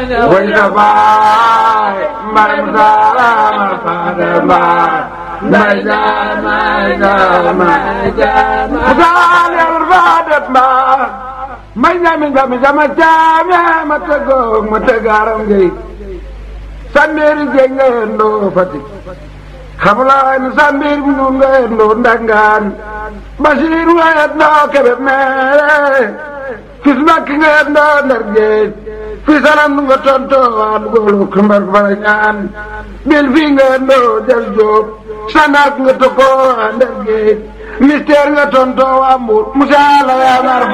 way na baay mbay mu taama faada mbaay mbay jaama jaama jaama mu taal yàlla faada mbaay mbay jaami jaami jaama jaame ma tëggoog ma tëggaaram ngay sambeeri jeng nga yendoo Fatick xamulaay ni sambeer bi nun nga yendoo Ndangaan Basiir nga yendoo Kébé meere fis Mbàkke nga yendoo Ndar Géej fi salam nga tontoo waa dugoolu kumbar bara ñaan bil fii nga yendoo Jal Joob sanaak nga tokkoo waa Ndar Géej mystère nga tontoo waa Mbuur musaala yaa mar